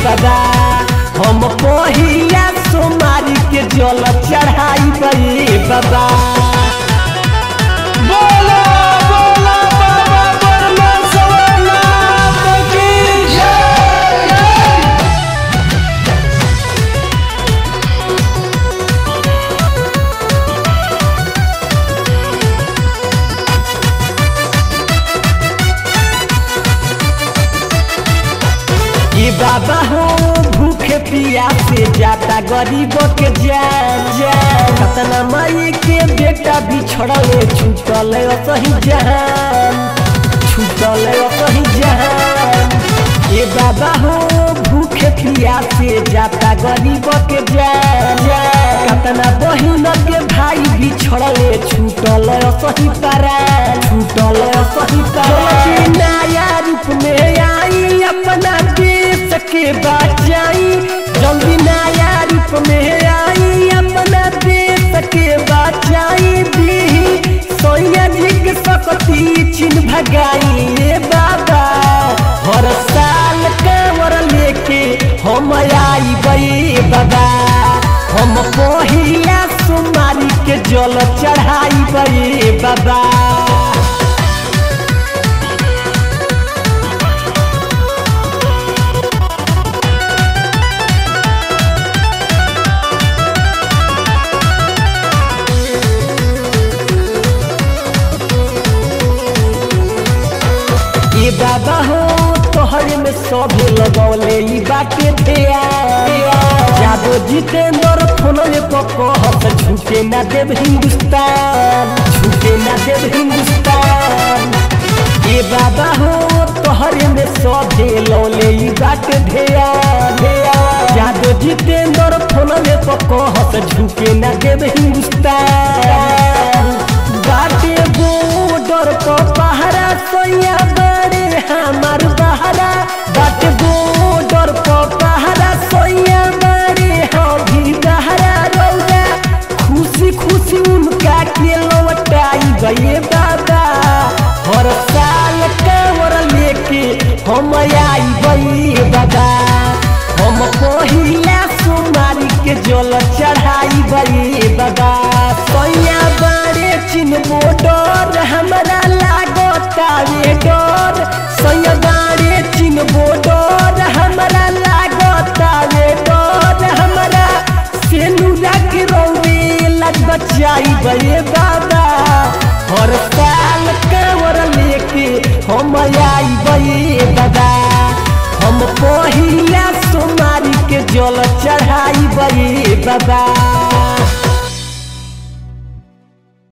बाबा हम पहिया सोमारी के जल चढ़ाई बे बाबा बोला बोला बाबा बरना सवाना की ये बाबा हो भूखे पिया से जाता गरीबों के जान जान कतना माई के बेटा बिछड़ले छूटल सही जहान छूटल सही जहान ये बाबा हो भूखे पिया से जाता गरीबों के जान जान कतना बहिन के भाई बिछड़ले छूटल सही पारा छूटल सही पारा नया रूप में आई अपना देश के बचाई जल्दी नया रूप में आई अपना देश के बचाई दी सोया जी के सकती चिन्ह भगाई ए बाबा हर साल कांवर लेके हम आई बे बाबा हम पहिला सोमारी के जल चढ़ाई बे बाबा ये बाबा हो तोहरे में सभे लगौले ई बाटे धिया जादो जितेंद्र फोनले पकहत झुके ना देव हिंदुस्तान झुके ना देव हिंदुस्तान ये बाबा हो तोहरे में सभे लौले ई बाटे धिया जादो जितेंद्र फोनले पकहत झुके ना देव हिंदुस्तान बाटे बॉर्डर पर पहरा सोया बड़े हमार बहरा बाटे बॉर्डर पर पहरा सोया बड़े हम बहरा रौदा खुशी खुशी उनका के लौटाई गए बाबा हर साल कांवर लेके हम आई गए बाबा हम पहिला सोमारी के जल चढ़ाई बे बाबा सैया बारे चिन्ह डर हमरा लागतावे डर सैया बारे चिन्ह डर हमरा लागतावे डर हमरा सेनुरा के रौवे लग बचाई बे बाबा